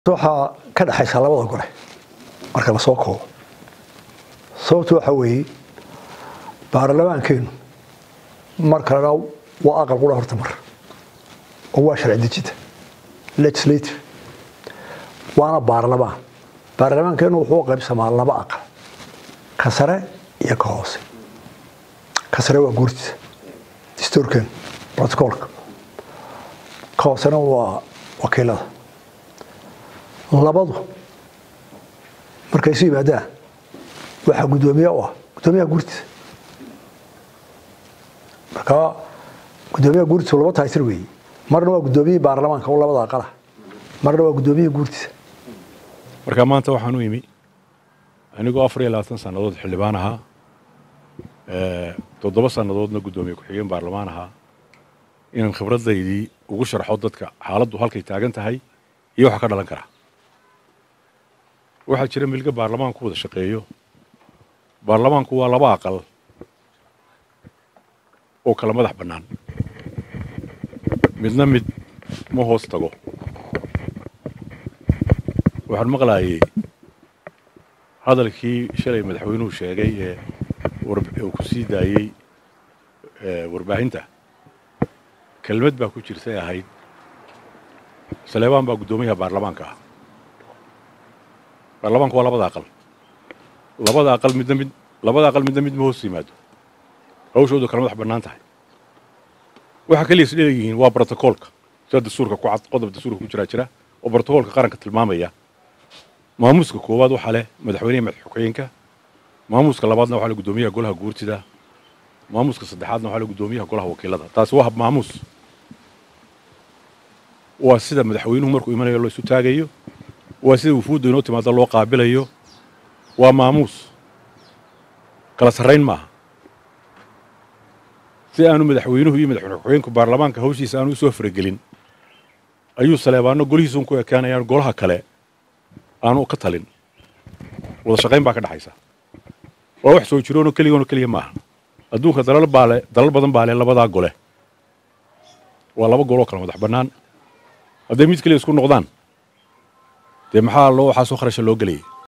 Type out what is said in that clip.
waxaa ka dhexaysa labada gole marka lasoo koobo sababtu waxa weeye baarlamaankeenu mar kalena waa aqal qura horta mar oo waa sharci dejinta legislative waana baarlamaan baarlamaankeenu wuxuu u qaybsamaa laba aqal ka sare iyo ka hoose ka sare waa guurtiisa dastuurkeenu protocolka ka hoosena waa wakiilada labadu markay isu yimaadaan waxaa guddoomiye u ah guddoomiyaha guurtiisa markaa guddoomiyaha guurtiisa laba taytir weeye marna waa guddoomiyihii baarlamaanka oo labada aqalah marna waa guddoomiyihii guurtiisa marka maanta waxaan u imi anigoo afar iyo labaatan sannadood xildhibaan ahaa toddoba sannadoodna guddoomiye ku-xigeen baarlamaan ahaa inaan khibradaydii ugu sharxo dadka xaaladdu halkay taagan tahay iyo waxa ka dhalan kara waxaa jira milga baarlamaanku wada shaqeeyo baarlamaanku waa laba aqal oo kala madax bannaan midna mid ma hoos tago waxaan maqlaayay hadalkii shalay madaxweynuhu sheegay ee uu ku sii daayey warbaahinta kelmad baa ku jirtay ahayd saleebaan baa guddoomiyaha baarlamaanka ah baarlamaanku waa labada aqal labada aqal midna mid labada aqal midna mid ma hoos yimaado hawshoodu kala madax bannaan tahay waxaa kaliya is dheeyihiin waa brotocoolka sida dastuurka ku cad qodob dastuurka ku jiraa jira oo brotocoolka qaranka tilmaamaya maamuuska koowaad waxaa leh madaxweyneha madaxxukeenka maamuuska labaadna waxaa leh guddoomiyaha golaha guurtida maamuuska saddexaadna waxaa leh guddoomiyaha golaha wakiilada taasi waa hab maamuus waa sida madaxweynuhu markuu imanayo loo isu taagayo waa sida wufuudda inoo timaado loo qaabilayo waa maamuus kala sarrayn maaha si aanu madaxweynuhu iyo madaxweyne ku-xigeenku baarlamaanka hawshiisa aanu usoo faragelin ayuu saleebaano golihiisuun ku ekaanayaan golaha kale aanu ka talin wada shaqayn baa ka dhexaysa waa wax soo jiroonoo keligoonoo keliya maaha adduunka dalal baale dalal badan baa leh labadaa gole waa laba goloo kala madax bannaan hadday mid keliya isku noqdaan dee maxaa loo waxaasoo kharasha loo gelayay